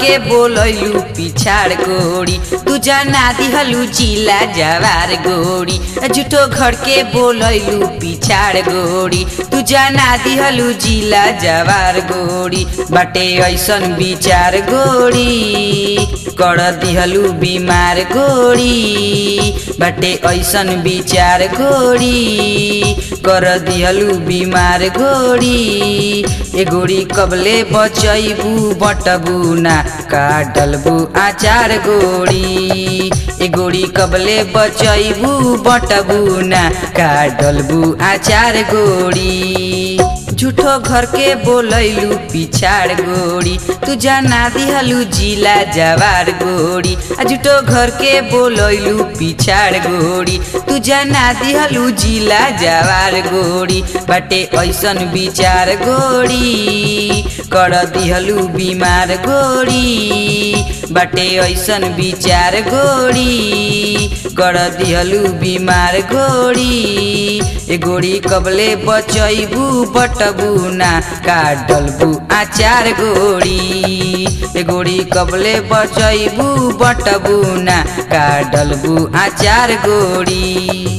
के बोलैलू पिछाड़ गोड़ी तू जना दिहलू जिला जवार गोड़ी झूठो घर के बोलैलू पिछाड़ गोड़ी तू जना दिहलू जिला जवार गोड़ी बाटे ऐसन विचार गोड़ी कर दिहलू बीमार गोड़ी बाटे ऐसन विचार गोड़ी कर दिहलू बीमार गोड़ी ए गोड़ी कबले बचैबू बटबू ना काटलबू आचार गोड़ी ए गोड़ी कबले बचैबू बटबू ना काटलबू आचार गोड़ी झूठो घर के बोलैलू पिछाड़ गोड़ी तू जाना दिहलू जिला जवार गोड़ी आ झूठो घर के बोलैलू पिछाड़ गोड़ी तू जाना दिहलू जिला जवार गोड़ी बाटे ऐसन विचार गोड़ी कर दिहलू बीमार गोड़ी बाटे ऐसन विचार गोड़ी कर दिहलू बीमार गोड़ी ए गोड़ी कबले बचैबू बटबू ना काटलबू आचार गोड़ी ए गोड़ी कबले बचैबू बटबू ना काटलबू आचार गोड़ी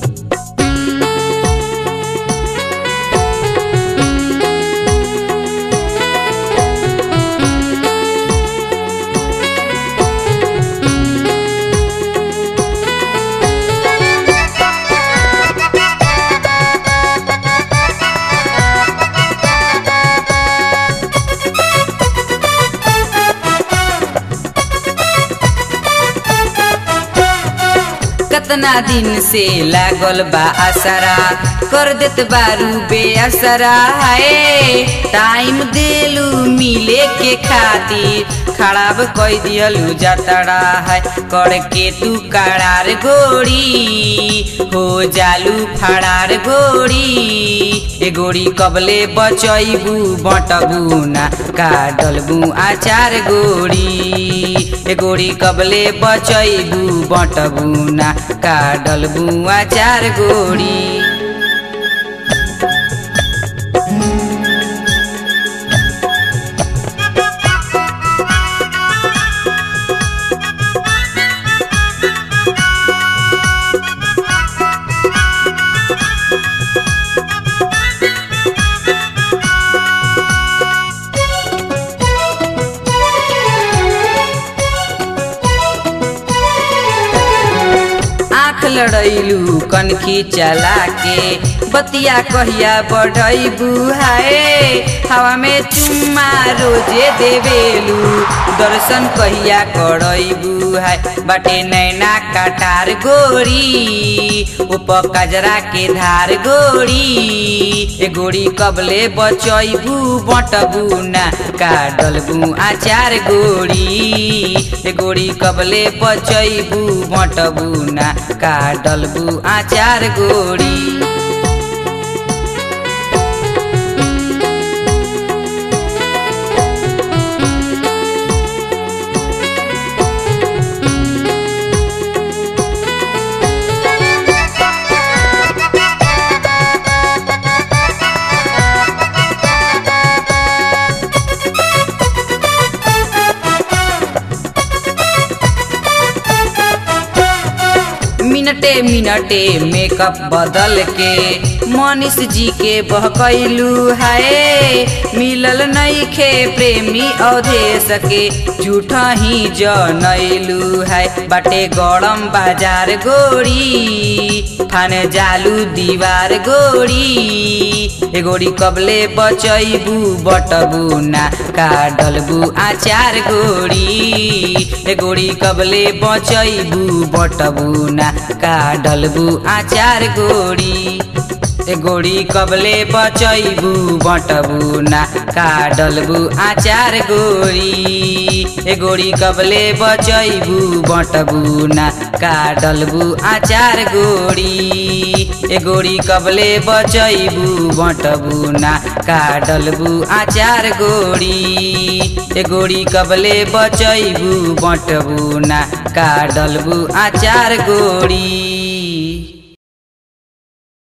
कतना दिन से लागल बा असरा कर देत बारू बेअसरा है टाइम देलू मिले के खातिर खराब कई दिहलू जतड़ा है करके तू करार गोड़ी हो जालू फड़ार गोड़ी ए गोड़ी कबले बचैबू बटबू ना काटलबू आचार गोड़ी ए गोड़ी कबले बचैबू बटबू ना काटलबू आचार गोड़ी आँख लड़ैलू कनखी चला के बतिया कहिया बढ़ैबू हाय हवा में चुम्मा रोजे देवेलू दर्शन कहिया करैबू हाय बाटे नैना कटार गोरी उप कजरा के धार गोरी ए गोरी कबले बचैबू बटबू ना काटलबू आचार गोरी ए गोरी कबले बचैबू बटबू ना काटलबू आचार गोड़ी मिनटे मिनटे मेकअप बदल के मनीष जी के बहकैलू है मिलल नहीं खे प्रेमी अवधेश के झूठा ही जनैलू है बाटे गरम बाजार गोड़ी थान जालू दीवार गोड़ी ए गोड़ी कबले बचैबू बटबू ना काडलबू आचार गोड़ी ए गोड़ी कबले बचैबू बटबू ना काडलबू आचार गोड़ी ए गोड़ी कबले बचैबू बटबू ना काडलबू आचार गोड़ी ए गोड़ी कबले बचैबू बटबू ना काडलबू आचार गोड़ी ए गोड़ी कबले बचैबू बटबू ना काडलबू आचार गोड़ी ए गोड़ी कबले बचैबू बटबू ना काडलबू आचार गोड़ी